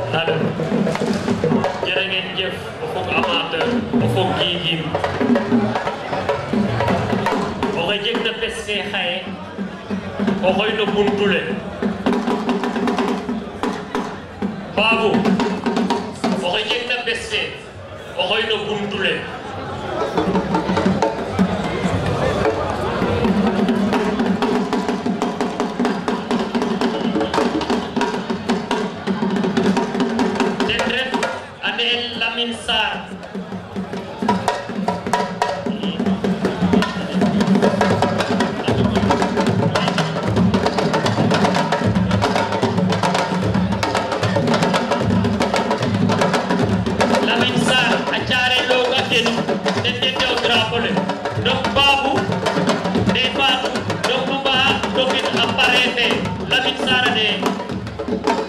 allo jërë ngeen jëf o fog amateur o fog giigim oxe jegna bes fe xaye o xoy no buntu le Babou oxe jegna bes fe o xoy no buntu le ten ref a ne'el Lamine Sarr Lamine Sarr a caare loog a ten ten ten tew drapeau le donc Babou ne Fatou donc nu mbaxa dokit a pare fe Lamine Sarr a ne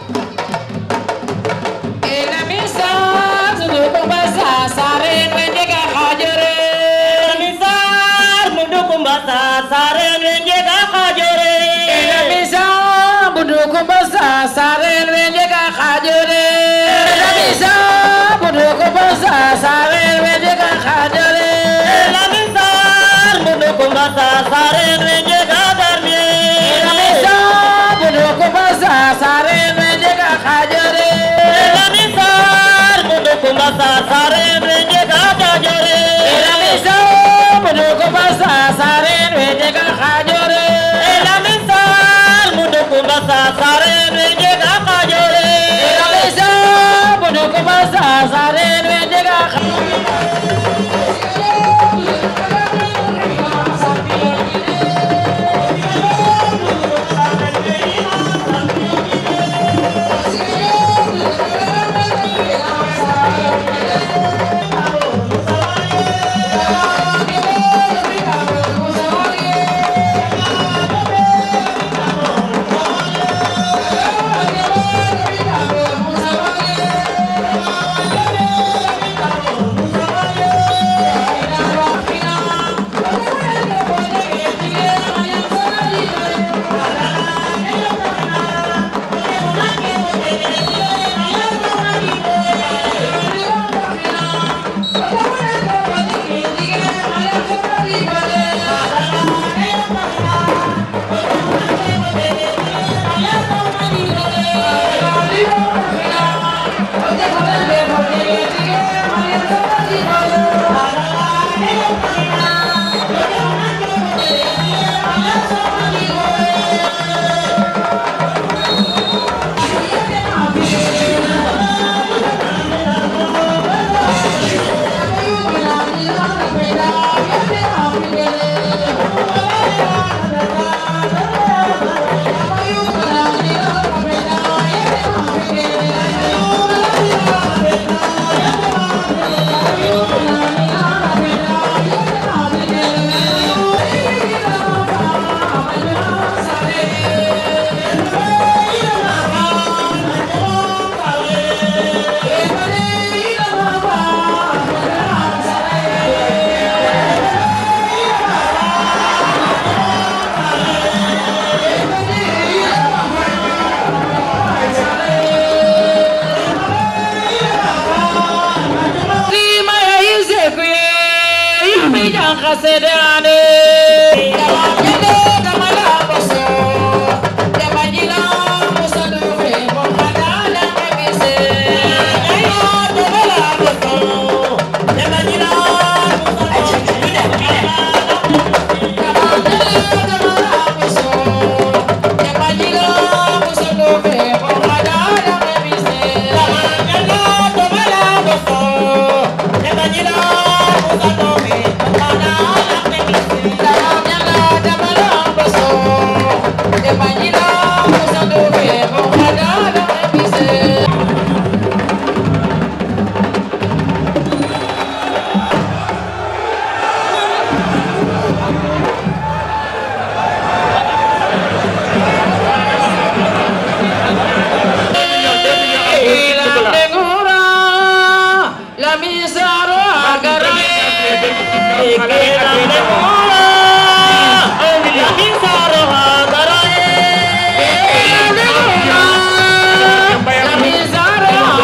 Lamine Saro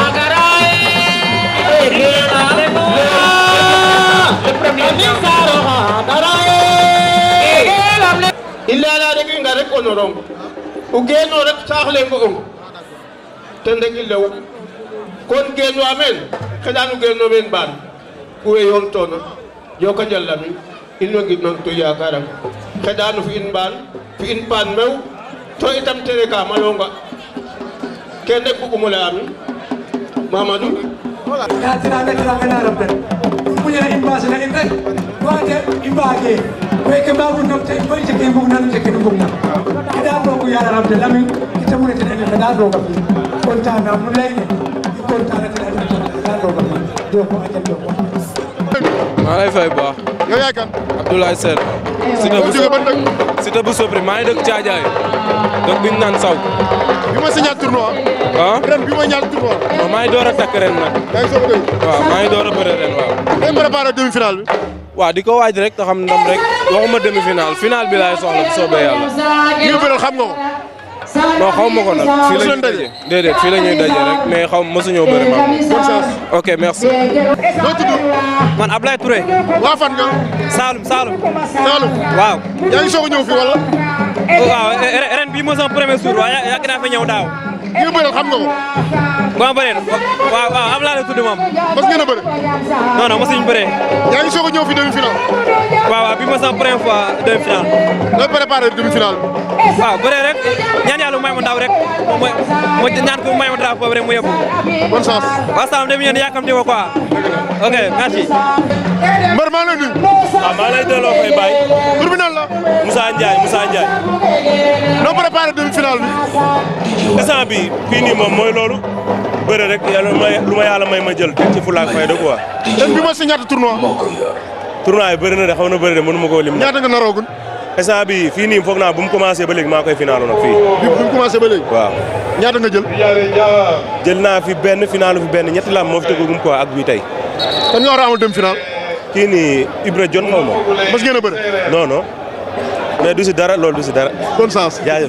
rong o geeno rek saax le ngo ong ten rek i lew kon geen wa meen xeɗan o geeno meen mbaan kuwe yoon toona joka njal Lamine in way ngidmang to yakarang xeɗano fi in mbaan fi in paan mew to itam tere ka malonga ken rek bug'umo laya mi Mamadou ya tiranga tiranga na rabbe muñana in basina in rek wate i mbage weke mbagu nam te koy jeke mbug nan jeke no mbug na ida rogu yara rabde lamin ita mune ten ene da roga fi kontana mu leyne i kontana ten ene da roga fi joko ajan joko maa lay fay bu baax yow yaay kan Abdoulaye Sène Siteu bu jóge ban dëkk Siteu bu Sopri maa ngi dëkk Caajaay dëkk bi ñu naan saw bi ma signaat tournoi ah ren bi ma ñaat tournoi non maa ngi door a takk ren nag yaa ngi soog a dégg waaw maa ngi door a bëre ren waaw day préparé demi finale bi waaw di ko waaj rek te xam ndam rek waxuma demi final final bi laay soxla bu soobee yàlla ñi nga bëral xam nga ko non xaw ma ko nag fii la Mosu ñuy leen daje? daje déedéet fii la ñuy daje rek mais xaw mosuñoo bëri ma bonne chance ok merci noo tudd man Ablaye Touré waa fan nga Saloum Saloum Saalum waaw yaa ngi soog a ñëw fii wala waaw ren ren bii mooy sama premier jour waaye yàgg naa fa ñëw daaw ñi nga bëral xam nga ko ba ma bëree waaw waaw Ablaye la tudd moom mas ngeen a bëre non non mosuñu bëree yaa ngi soog a ñëw fii demi finale waaw waaw bii mooy sama première fois demi final nooy préparé demi finale bi waaw bëree rek ñaan yàlla mu may ma ndaw rek moom mooy mo ñaan ko mu may ma drapeau rek mu yóbbu bonne chance waaw Saloum demi ñëw yàkkamti ko quoi ok merci mbër maa ngi lay nuyu waaw maa lay delloo fay baay tur bi nan la Moussa Ndiaye Moussa Ndiaye noo préparé demi finale bi instant bi fii nii moom mooy loolu bëre rek yàlla may lu ma yàlla may ma jël teg ci fulaak fayda quoi ren bi ma signaat tournoi tournoi yi bëri na de xaw na bëri de mënu ma koo lim ñaata nga naroogul instant bi fii nii foog naa bu mu commencé ba léegi maa koy finaalu nag fii bi bi mu commencé ba léegi waaw ñaata nga jël jël naa fi benn finaalu fi benn ñetti lam moo fi tëggagum quoi ak bii tey kan nga war a amal demi finale kii nii Ibra Jon xaw ma mas ngeen a bëre non non mais du si dara loolu du si dara bonne chance jaajëf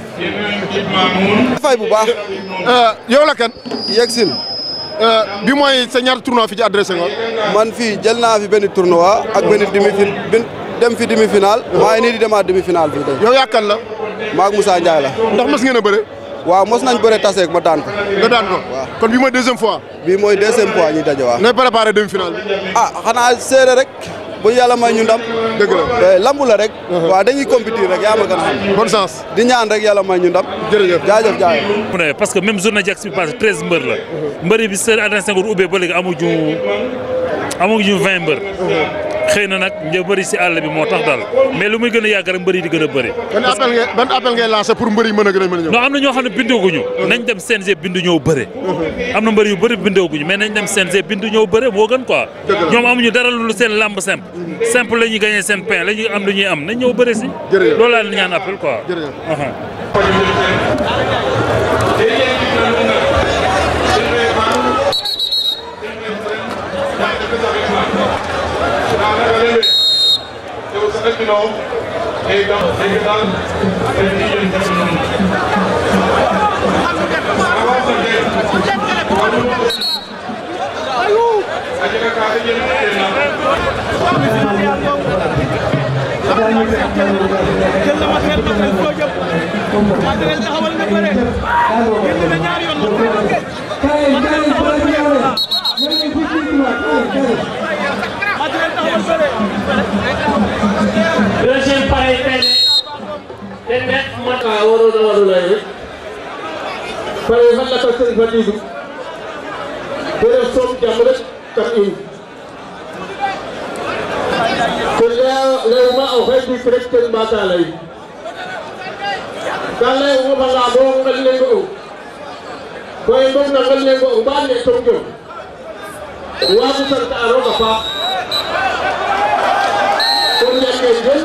fay bu baax yow la kan yegsil bi mooy sa ñaata tournoi fi ci adressé nga man fii jël naa fi benn tournoi ak benn demi fin bin dem fi demi final maa ngi nii di demaat demi final fii tey yow yaa kan la maag Moussa Ndiaye la ndax mas ngeen a bëre waaw mos nañ bëre taseeg ma daan ko nga daan ko kon bi mooy deuxième fois bii mooy deuxième fois ñuy daje waaw nooy préparé demi finale bi ah xanaa séeré rek bu yàlla may ñu ndam dëgg la Eh, lambu la rek waaw dañuy compétir rek yaa ma gën a xam bonne chance di ñaan rek yàlla may ñu ndam jërëjëf jaajëf jaajëf mu ne parce que même journée Jax bi passé treize mbër la mbëri bi seen Adrien Senghor ubbee ba léegi amuñu amuñu vingt mbër xëy na nag një bëri si àll bi moo tax daal mais lu muy gën a yàgg rek mbëri di gën a bëri ban appel ngay ban appel ngay lancé pour mbër yi mën a gën a mën a ñëw non am na ñoo xam ne bindooguñu nañ dem CNG bindu ñëw bëre am na mbëri yu bëri bindooguñu mais nañ dem CNG bindu ñëw bëre moo gën quoi ñoom amuñu dara lu seen lamb simple simple la ñuy gagné seen pain la ñuy am lu ñuy am nañ ñëw bëre si Jërëjëf. loolu laa leen ñaan appel quoi jërëjëf Aha. deuxième pareil tey de te nekk man a waroon a waroon a yëg pare fan la ko sëñ Fatigu bere soom jàmm rek kam in te leya leyuma o xey dik rek ten mbata ley ka ley o xofanga bo ngel ne ngo koy mbog na ngel ne ngo mbaan ne tong jom waagu sant a roog a paax kon ñake jël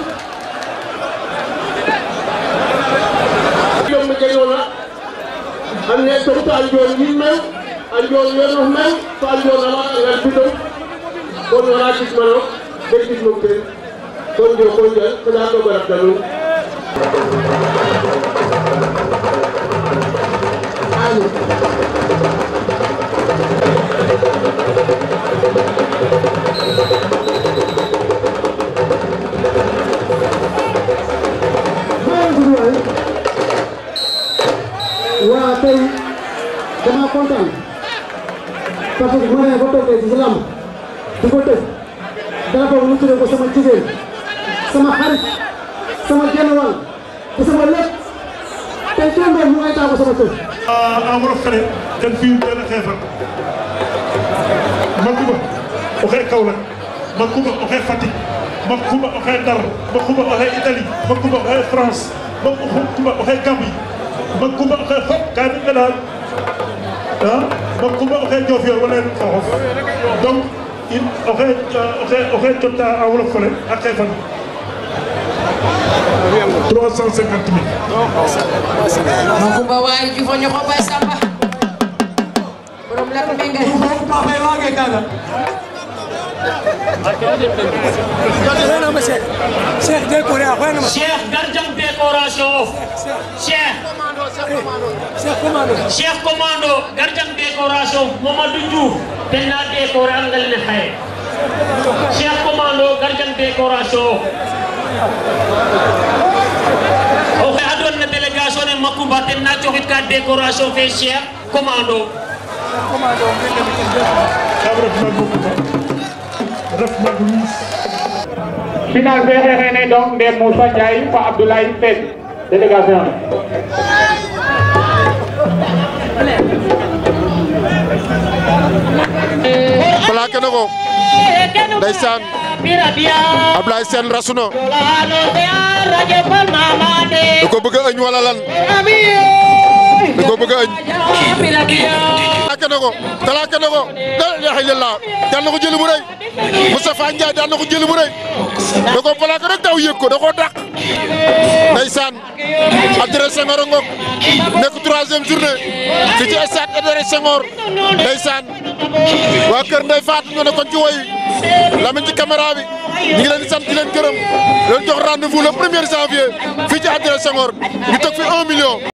yom jegona anne togto a njoon yin mew a njoon yonof mew to a njoon awa ngal bidon kon wona gidmanok de gidmok ten kon joko njal xeɗa roog a rabda nuun kontaan parce que bu ma nee ba toogee ci lamb di ko tëj daa boobu ñu tuddee ko sama jigéen sama xarit sama genn wàll te sama lépp tey kenn doon mu ngay taamu sama kër. en wolof fene ten fi'u ten xeefan Macoumba oxey Kaolack Macoumba oxey Fatick Macoumba oxey Ndar Macoumba oxey Italie Macoumba oxey France Macoumba oxey Gambie Macoumba oxey fop ka i nqeɗa a Macoumba oxey Diofior wala xooxof donc in oxey oxey jota en wolof fene a xeefan 350 mille Makumba waay jufo ñoxo bay samba borom lat mbinge ba bay waage kaga xoyanama cheikh cheikh décoré a xoyanama cheikh gardien décoration of cheikh cheikh commando cheikh commando gardien décoration mamadou diouf ten na décoré an ngel ne xaye cheikh commando gardien décoration oxe adwan na délégation ne Macoumba ten na coxit ka décoration fe cheikh commando kam ref Macoumba ref Macoumba final fe xeexene donc Ndem Moussa Ndiaye fa Abdoulaye Sène délégation plaqué na ko ndeysaan Ablaye Sène rasu na da ko bëgg a ëñ wala lan da ko bëgg a ëñ plaqué na ko plaqué na ko la ilaha illallah daan na ko jëli bu rëy Moustapha Ndiaye daan na ko jëli bu rëy da ko plaqué rek daw yëg ko da koo dàq ndeysaan Adrien Senghor a ngoog nekk troisième journée fi ci stade Adrien Senghor ndeysaan waa kër Ndeye Fatou ñoo ne kon ci woy Lamine ci caméra bi ñu ngi leen di sant di leen gërëm leen jox rendez-vous le premier janvier fii ci Adrien Senghor ñu teg fi un million